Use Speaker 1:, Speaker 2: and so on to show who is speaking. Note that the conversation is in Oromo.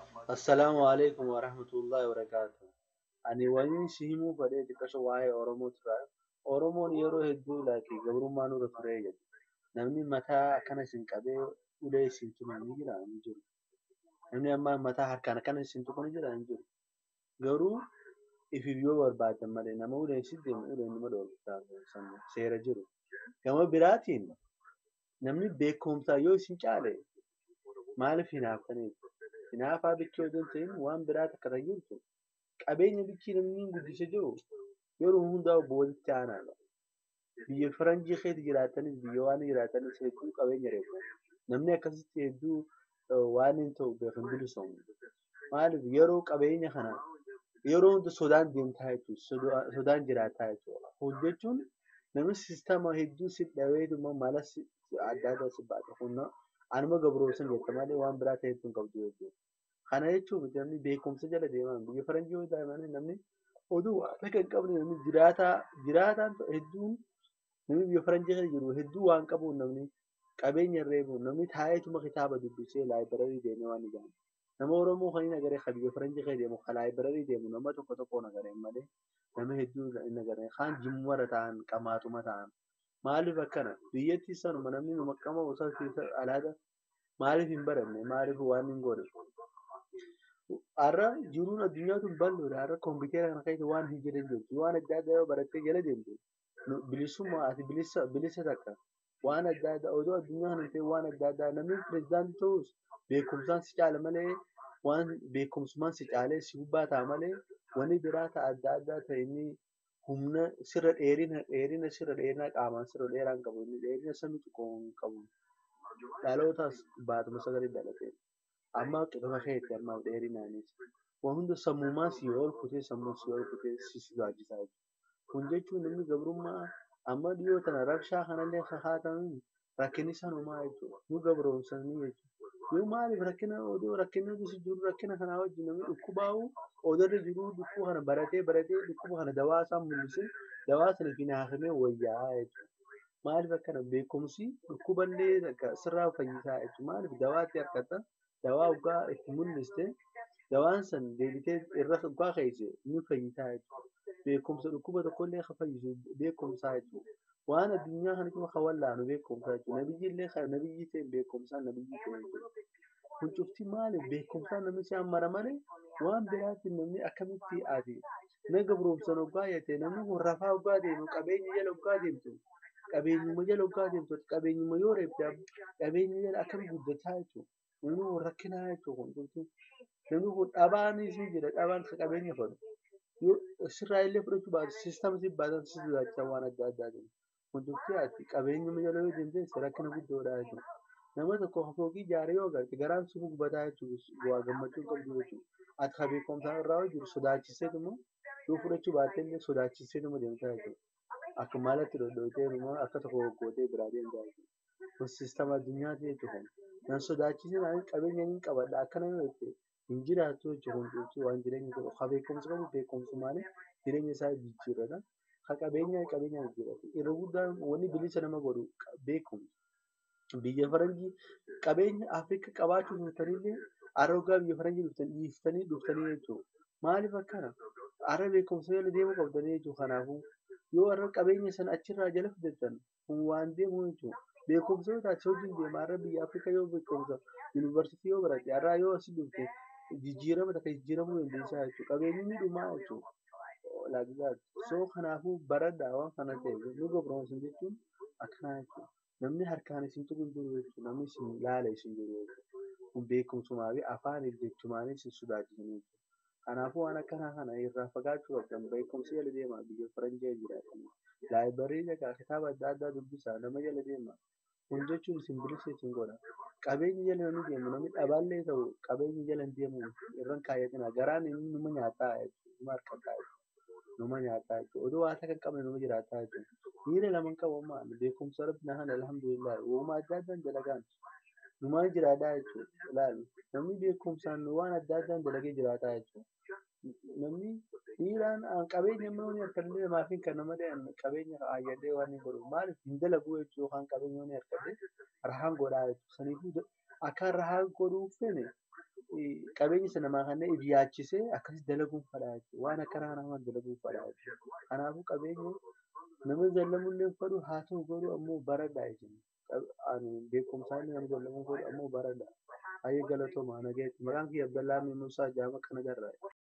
Speaker 1: Assalaamu alaikum wa rahmatullahi wa barakaatuh. Ani waliin si himuu fedhee xiqqasho waa'ee Oromoo ture. Oromoon yeroo hedduu laakii gabrummaa nurra turee jedhu. Namni mataa akkana isin qabee ulee isin tumu ni jiraa? Hin jiru. Namni amma mataa harkaan akkana isin tuqu ni jiraa? Hin jiru. Garuu ifiif yoo barbaaddan malee nama uleen si deemu uleen nama dhoorkisaa seera jiru. Gama biraatiin namni beekumsaa yoo isin caale maaliif hinaaftaniif? Hinaafaa bichii odoo hin ta'in waan biraa takka ta'e jirtu qabeenya bichii namni guddisee jiru yeroo hundaa obbo walitti aanaadha. Biyya faranjii keessa jiraatanis biyya waan jiraatanis hedduu qabeenya reefu. Namni akkasitti hedduu waan hin ta'u beekan bilisoomu. Maaliif yeroo qabeenya kana yeroo hunda sodaan deemtaa jechuudha. Sodaan jiraataa jechuudha. Hojjechuun namni siistama hedduu si dhabeetuma mala adda addaa si baata. Humna anuma gabroomsan jetta malee waan biraa ta'e hedduu hin qabdu jechuudha. Kana jechuun namni beekumsa jala deemaa biyya faranjii yoo ta'an namni oduu waan akka hin qabne namni jiraataa jiraataan hedduun namni biyya faranjii keessa jiru hedduu waan qabuun namni qabeenya reefu namni taa'eetuma kitaaba dubbisee laayibirarii deemee waan ijaaru. Nama Oromoo kan hin agarre kan biyya faranjii keessa deemu kan laayibirarii deemu nama tokko tokko nagareen malee nama hedduu hin agarre kaan jimmara ta'an qamaatuma ta'an. Maaliif akkana biyyattii sanuma namni nu qaama osoo alaata maaliif hin baranne maaliif waan hin godhe. Har'a jiruun addunyaa tun bal'oodha. Har'a kompiitara kana keessa waan hin jedhan jirtu. Waan adda addaa yoo barattee jala deemtu bilisummaa ati bilisa bilisa takka waan adda addaa odoo addunyaa kana ta'e waan adda addaa namni pirezidaantii ta'us beekumsaan si caala malee waan beekumsumaan si caalee si gubbaa ta'a malee wanni biraa ta'a adda addaa ta'e inni humna sirra dheerina dheerina sirra dheerina qaamaan sirra dheeraa hin qabu inni dheerina samii xiqqoo hin qabu. Dhalootaas baatuma sagalee dhalatee. amma qixuma keetti amma dheerinaanis waan hunda sammuumaa si ol kutee sammuu si ol kutee si sodaachisaa jiru. Kun jechuun namni gabrummaa amma dhiyoo tana rabshaa kanallee haatamu rakkinni sanumaa jechuudha. Nu gabroomsanii jechuudha. Yoo maaliif rakkina odoo rakkina si jiru rakkina kanaa wajjin namni dhukkubaa'u odoorra jiru dhukkuu kana baratee baratee dhukkuba kana dawaa isaa mul'isee dawaa sana fi naafamee wayyaa'aa jechuudha. Maaliif akkana beekumsi dhukkuballee sirraa fayyisaa jechuudha. Maaliif dawaatti harkata dawaa dhugaa itti mul'iste dawaan san deebitee irra dhugaa keessa ni fayyisaa jechuudha. Beekumsa dhukkuba tokkollee kan fayyisu beekumsaa jechuudha. Waan addunyaa kana kuma kan wallaanu beekumsaa jechuudha. Nabiyyi illee nabiyyi ta'e beekumsaan nabiyyi ta'e jechuudha. Kun cufti maaliif beekumsaan namni si hammara malee waan biraatti namni akkamitti ati na gabroomsan hoggaa jettee namni kun rafaa hoggaa deemu qabeenya jala hoggaa deemtu qabeenyuma jala hoggaa deemtu qabeenyuma yoo reebte qabeenya jala akkami guddataa jechuudha. Namni kun rakkinaa jechuudha kun cufti. Namni kun dhabaanis ni jira dhabaan kan qabeenya fudhatu. Yoo sirraa illee fudhachuu baate siistama si baatan si sodaachisan waan adda addaatiin. Kun cufti ati qabeenyuma jala yoo deemte rakkina guddoodha jechuudha. Nama tokko fooqii ijaaree yoo agarte garaan si gubataa jechuudha. Bu'aa gammachuu qabdu jechuudha. Ati kan beekumsaa irraa hojjetu sodaachiseetuma yoo fudhachuu baatte illee sodaachiseetuma deemtaa jechuudha. Akka maalatti dhodhootee akka tokko goggootee biraa deemtaa jechuudha. Kun siistama addunyaati jechuudha. Nan sodaachisin ani qabeenya ni qabadha akkana yoo jette hin jiraattu jechuudha. Kun cufti waan jireenya godhu. Kan beekumsa qabu beekumsumaan jireenya isaa jijjiirrata. Kan qabeenya qabeenya jijjiirrata. Irra guddaan wanni bilisa nama godhu beekumsa. Biyya faranjii qabeenya Afrikaa qabaachuu dhuftanillee arrogaa biyya faranjii dhuftan dhiiftanii dhuftanii jechuudha. Maaliif akkana? Arra beekumsa jala deemuu qabdanii jechuudha. Kanaafuu yoo arra qabeenya sana achirraa jala fidattan kun waan deemu jechuudha. Beekumsa yoo taate hojiin deema arra biyya Afrikaa yoo beekumsa yuunivarsiitii yoo baratte arraa yoo asii dhufte jijjiirama takka jijjiiramuu dandeessaa jechuudha. Qabeenyi ni dhumaa jechuudha. Laagzaati. So kanaafuu baradhaa waan kana ta'e nu gabroomsan jechuun akkanaa jechuudha. Namni harkaan isin tuqu hin jiru jechuudha. Namni isin laala isin jiru jechuudha. Kun beekumsumaa fi afaan jechumaanis isin sodaachisan jechuudha. Kanaafuu waan akkanaa kana irraa fagaachuu qabdan beekumsa jala deemaa biyya faranjii jiraatan. Laayibarii dhagaa kitaaba adda addaa dubbisaa nama jala deemaa. Kun jechuun isin bilisa isin godha. Qabeenya jala namni deemu namni dhabaallee ta'u qabeenya jala hin deemu irraan kaayyatina. Garaan inni numa nyaataa jechuudha. Numa harkataa jechuudha. Numa nyaataa jechuudha. Oduu waan akka hin qabne numa jiraataa jechuudha. Miira lama hin qabu ammaa beekumsa rabbi na kana alhamdulillah. Uumama adda addaan dalagaan. Numaan jiraataa jechuudha. Ilaali. Namni beekumsaan waan adda addaan dalagee jiraataa jechuudha. Namni dhiiraan qabeenya immoo ni harkadhee namaaf hin kenna malee qabeenya haayyadhee waan hin godhu. Maaliif hin dalagu jechuudha yookaan qabeenya ni harkadhee rahaan godhaa jechuudha. Saniifuu akkaan rahaan godhuuf fene qabeenyi sana namaa kanneen if yaachisee akkas dalaguun fadhaa jechuudha. Waan akka namaa dalaguun fadhaa jechuudha. Kanaafuu qabeenya nama jallamullee fadhu haa ta'u garuu ammoo baradhaa jechuudha. Beekumsaan nama jallamuu fadhu ammoo baradhaa. Baay'ee galatooma nagaatti. Maqaan kiyya Abdallaa Muusaa Jaama kana garraa.